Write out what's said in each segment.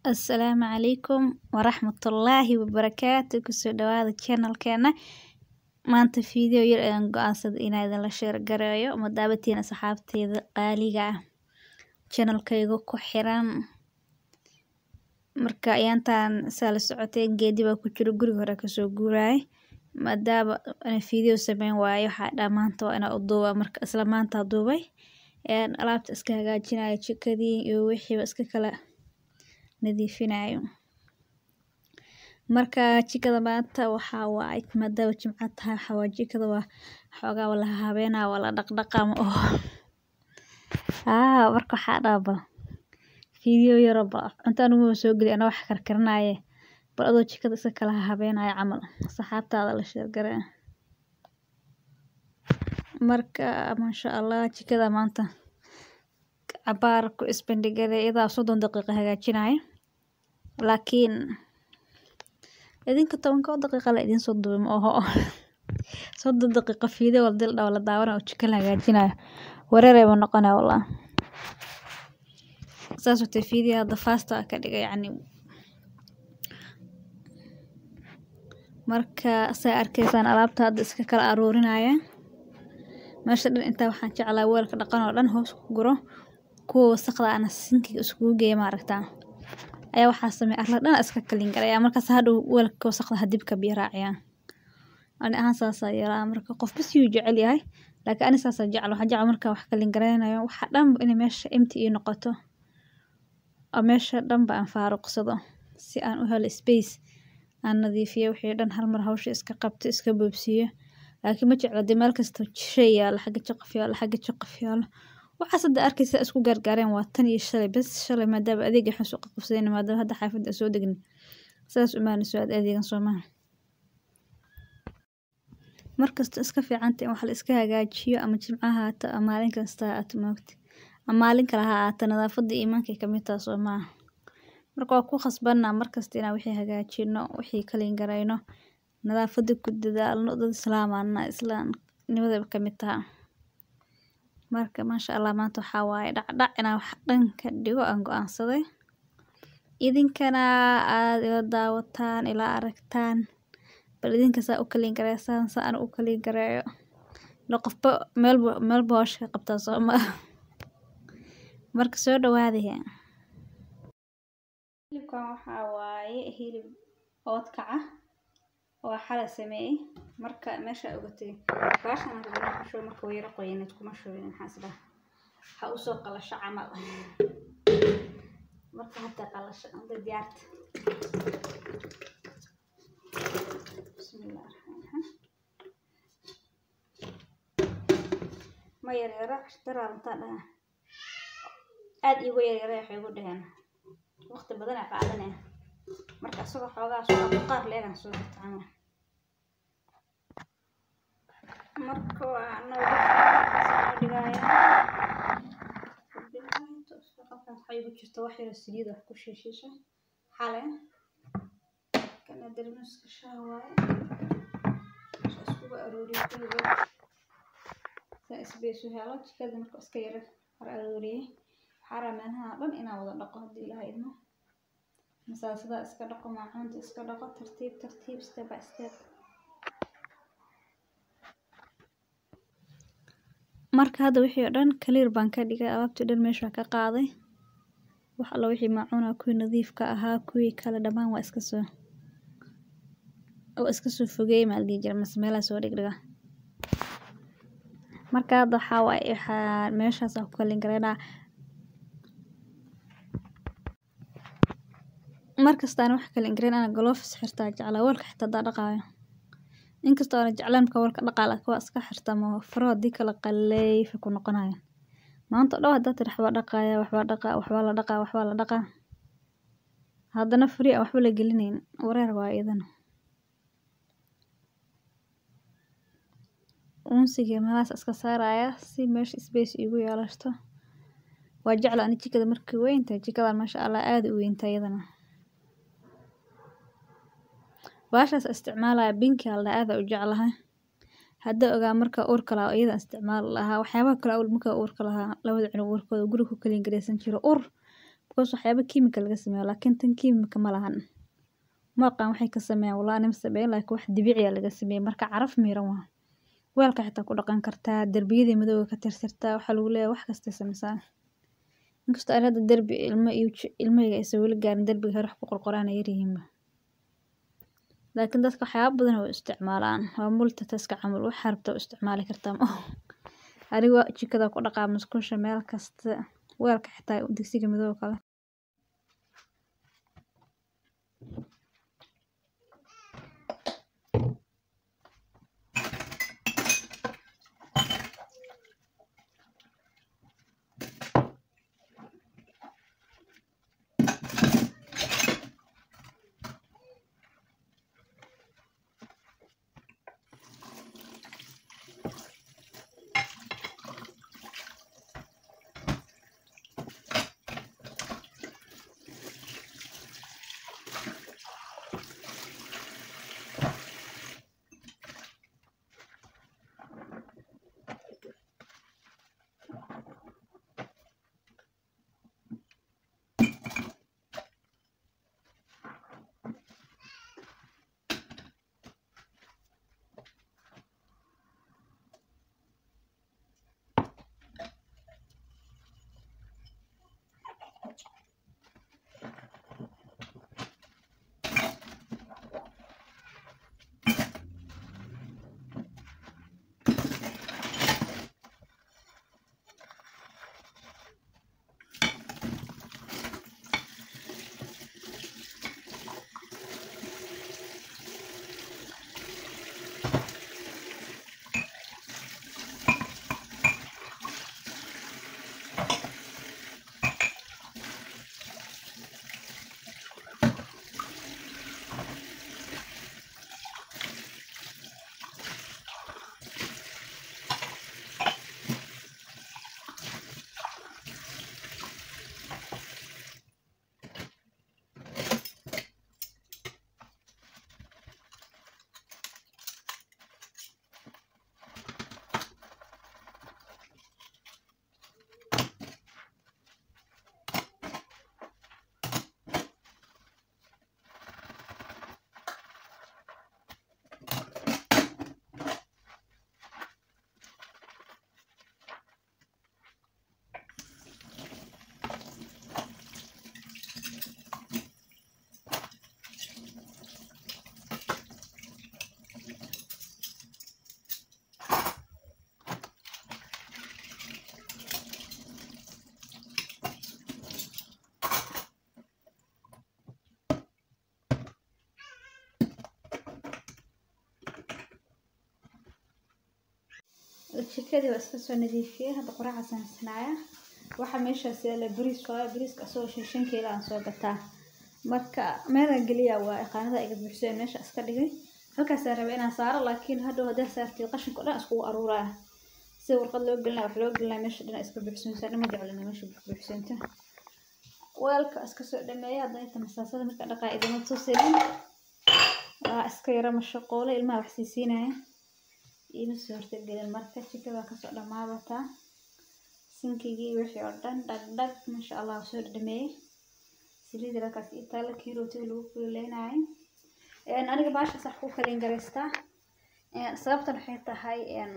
Asalaamu calaykum waraxmatullaahi wabarakaatu kusoo dhawaada channelkeena maanta video yar ayaan go'aansaday inaan idinla share gareeyo ma daawatiin asxaabteeda qaaliga ah channelkayga ku xiran marka ayaantaan saa la socotay geedi baa ku jiro guriga hore kasoo guuraay maadaama ana video sameyn waayo waxaa dhaa maanta waa inaa u duuba marka isla maanta duubay een alaabta iska hagaajinayo jikadii iyo wixiiba iska kala nadiifinayo marka jikada maanta waxaa waaye maadaama jimco tahay waxaa waaye jikada waa xoogaa waa la habeynaa waa la dhaqdhaqaa ma oho aa marka waxaa dhaaba video yaro ba cunto aniguma soo geli anaa wax karkarinaaye bal adoo jikada iska kala habeenayo camal saxaabtaada la share garee marka maasha allah jikada maanta cabaar ku isbandhigada iyadaa soddon daqiiqo hagaajinayo laakiin idinka tobanka daqiiqa la idin soo duubay ma oho soddon daqiiqo video wala dil dhaw la daawanaa oo jiko la hagaajinayo wareeray ma noqonaya wallah saas watay video hadda fasta ka dhigay yacni marka saa arkaysaan alaabta hadda iska kala aruurinaya meesha dhan intaa waxaan jeclaa weelka dhaqan oo dhan hoos ku guro kuwa wasaqda ana sinkiga iskugu geeya maaragtaa ayaa waxaa sameey arla dhan iska kalin garaya markaas hadhow weelka wasaqda hadib ka biyo raaciyaan ani ahaan saasaa yeelaa marka qof bas yuu jecel yahay laakiin ani saasaa jecel waxaa jecel markaa wax kalin garaynayo waxa dhanba inay meesha empty ii noqoto oo meesha dhanba aan faaruqsado si aan u helo space aan nadiifiyo wixii dhan hal mar hawsha iska qabto iska boobsiiyo laakiin ma jeclo dee meel kasta shay yaalo xagga jaqaf yaalo xagga jaqaf yaalo waxaas hadda arkaysa isku gaargaareen waa tan iyo shalay bas shalay maadaama adeeg waxaan soo qabsadeen maadaama hadda xaafadda soo degni sidaas umaana soo aad adeegan soo maaha markasta iska fiicanta in wax la iska hagaajiyo ama jimcaha haato ama maalin kasta ha aato moogta ama maalin kale ha aato nadaafadda iimaankay kamid taha soo maaha marka waa ku khasbanaa markasta inaan wixii hagaajino wixii kalin garayno nadaafadda ku dadaalno dad islaamana islaamnimada kamid taha marka maasha allah maanta waxaa waaye dhacdhac inaan wax dhan ka dhigo aan go-aansaday idinkana aada ila daawataan ila aragtaan bal idinka saa u kalin gareysaan saa ana u kalin gareeyo ila qofba meelba meelba hawsha ka qabtaa soo ma marka soo dhawaadaya hilibkan waxaa waaye hilib oodkaca oo xala sameeyey marka meesha ogatay baashan aan rabaa ku shubo marka wayara qoyaneed kuma shubin maxaa is dhaha ha usoo qalasho camal marka hadda qalasho hadda diyaarta bismillah raxmaan ma yaryara daraa runtaa dhaha aada iigu yaryara waxay igu dhaheen waqti badan aa qaadanaya marka isagoo xoogaa soo qaar leegan soo jirta camal marka waa nooga dhigaya halkaas waxaa igu jirta wax yaro saliid wax ku shiishiisha xale kana darmiska shaah waaye meesha iskugu arooriyo kulligood saa isbeesu helo jikada marka iska yara har arooriyey waxaa rabaa meelaha dhan inaan wada dhaqo haddii ilaha idmo masaasada iska dhaqo maacuunta iska dhaqo tartiib tartiib step by step marka hadda wixii oo dhan clear baan ka dhigay alaabtii dhan meesha ka qaaday wax alla wixii maacuuna kuwii nadiifka ahaa kuwii kale dhammaan waa iska soo waa iska soo fogeeyey maa la dhihi jira mase meelaha soo dhigdhiga marka hadda waxaa waaye waxaa meeshaas aan ku kalin garaynaa markasta aan wax kalin garayn ana gloves xirtaa jeclaa weelka xitaa haddaa dhaqaayo inkastoo aana jeclaan marka weelka dhaqaa laakiin waa iska xirtaa ma faro haddii kala qaleyfa ku noqonayo maanta oo dhan haddaa tiri waxbaa dhaqaaya waxbaa dhaqaa waxbaa la dhaqaa waxbaa la dhaqaa haddana free aan waxba la gelinayn wareer waa iyadana unsiga meelahaas iska saaraya si meesha space igu yeelato waa jecla ani jikada markay weyntahay jikadan maasha allah aada u weyntahay iyadana baashaas isticmaalaya binki alda aada u jeclahay hadda ogaa marka uurka lahaa iyada isticmaal lahaa waxyaabaha kale awal marka uurka lahaa labada cunug uurkooda guriga ku kalin gareysan jiro ur because waxyaaba kiimika laga sameeyo laakiin tan kiimika ma lahan ma aqaan waxay ka sameeyaan walaa anima sameeyo laakiin wax dabiici ah laga sameeyay marka caraf miiran waa weelka xitaa ku dhaqan kartaa darbiyada madowga ka tirtirtaa waxaa lagu leeyahay wax kasta sameysaa inkastoo aan hadda darbi ilmo iyo ilmahayga aysan weli gaarin darbiga hore wax ku qorqoraan ay yaryihiinba laakiin dadka waxyaaba badan way isticmaalaan waa multitaska camal waxaa rabtaa u isticmaali kartaa ma aniga jikada ku dhaqaa musqusha meel kasta weelka xitaa digsiga madowga kale jikadii waa iska soo nadiifiyey hadda qoraaca sameysanaaya waxaa meeshaas yaala bariis waayo bariiska asagoo shan shan kiilo aan soo gataa marka meelaan geliya waa iqaanada iga buuxseen meesha iska dhigay halkaasaan rabay inaan saaro laakiin hadhow haddii saartay qashinka o dhan iskugu aruuraya si warqad loo gelinaya wax loo gelinaya meesha dhan iska buuxsanaysa dhama jeclina meesha buuxsanta weelka iska soo dhameeya haddana inta masaasada marka dhaqaa idama tusayin waa iska yara mashaqoole ilmaha wax siisiinaya iima soo hortagelin marka jikada kasoo dhamaabataa sinkigii wixii oo dhan dhag dhag maasha allah waa soo dhameeyey saliid halkaas ii taala kii rootiga lagu kululeynayo aniga baasha sax ku kalin garaystaa sababtan waxay tahay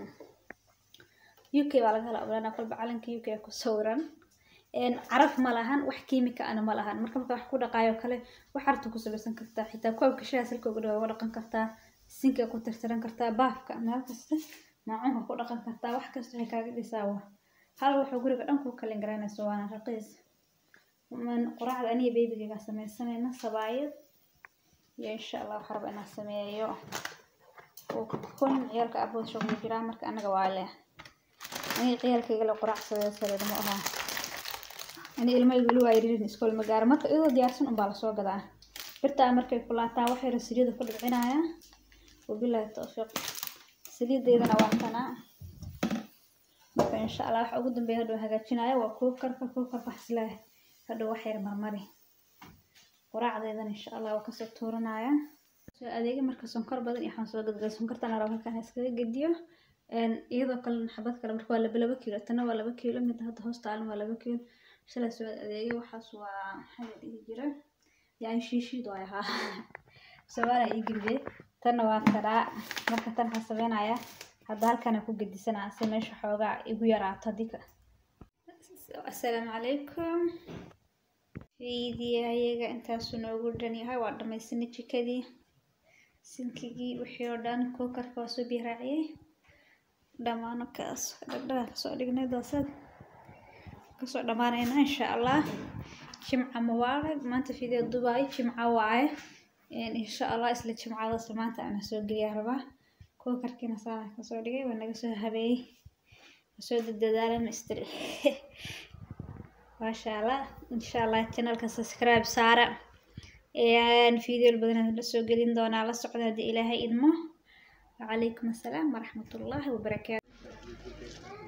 uk baa laga hela ogaana kolba calanka uk ku sawiran caraf ma lahan wax kiimika ana ma lahan marka marka wax ku dhaqaayo kale wax harta ku samaysan kartaa xitaa koobka shaha salka uga dhawa uga dhaqan kartaa sinka ku tirtiran kartaa baafka meel kasta maacunka ku dhaqan kartaa wax kasta waxay kaaga dhisaa wa hal wuxuu guriga dhan ku kalin garaynayso waana raqiis quraacda aniga beebigayga samaysanayna sabaayad iyo insha allah waxaa raba inaan sameeyo kun ciyaalka abood shaqo jiraa marka anaga waa leh aniga ciyaalkayga la quraac sadeesareed ma ahaa ani ilmahayga weli waa yaririn iskool ma gaara marka iyadoo diyaarsan unbaa lasoo gadaa birtaa markay kulaataa wax yaro saliida ku dhibcinaya wabilaahi tawfiiq saliideydana waa tanaa marka insha allah waxa ugu dambeeya hadhow hagaajinaya waa kuukarka kuukarka xaslaa hadhow wax yar marmari quraacdeydana insha allah waa kasoo tuuranaya soo adeega marka sonkor badan iyo waxaan soo gadgay sonkortana rabo halkaan iskaga gediyo iyadoo kale xabad kale marka waa laba laba kiilo tana waa laba kiilo mid hadda hoos taalan waa laba kiilo shalay soo adeegay waxaas waa maxaa la dhihi jira yani shiishiid waay ahaa sawaana ii geliyay tanna waa karaa marka tan waxaan sameynaya hadda halkana ku gedisanaa si meesha xoogaa igu yaraato haddii ka assalaamu calaykum fiidiyahayaga intaasu noogu dhan yahay waa dhamaysanay jikadii sinkigii wixii oo dhan kookarka waa soo biyo raaciyey dhammaano kaas dhagdhaga kasoo dhignay doosad kasoo dhammaanayna insha allah jimca mubaarag maanta video dubaay jimca waaye insha allah isla jimcadaas maanta ana soo geliyaa rabaa kookarkiina saana kasoo dhigay waa naga soo habeeyey soo dadadaalan istiri maasha allah insha allah channelka subscribe saara video badan la soo gelin doonaa la socda haddii ilaahay idmo وعليكم السلام ورحمة الله وبركاته